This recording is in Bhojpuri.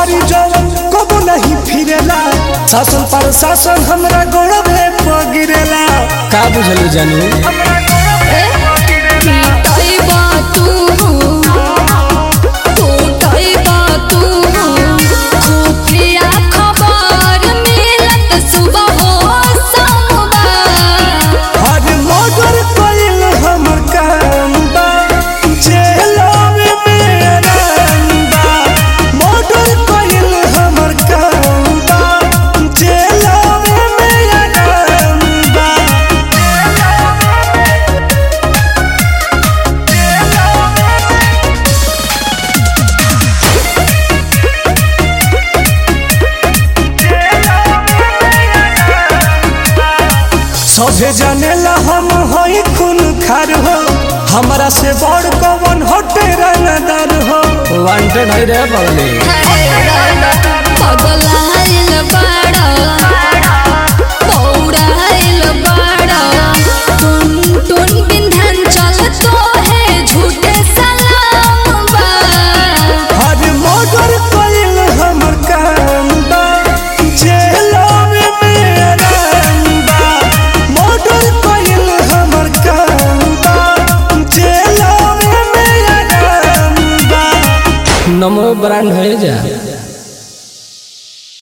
करी जवन कबो नहीं फिरेला शासन पर शासन हमरा गोड़वे पगिरेला का बुझलू जानू टूटैबा तू टूटैबा तू खुफिया खबर मिलत सुबह हो सोमवार हर मर्डर कइल हमर काम बा जेलवे में आराम बा मर्डर कइल हमर काम बा जेलवे में आराम बा सभे जानेला हम हई खून खार हो हमरा से बड़ कवन हटे रंगदार हो वांटेड है रे बगले पगलाइल बाड़ा पौड़ाइल बाड़ा टुन टुन बिंधन चल तो है झूठे सलाम बा हर मर्डर कइल हमर काम बा जेलवे में आराम बा मर्डर कइल हमर काम बा जेलवे में आराम बा नमो ब्रांड है जा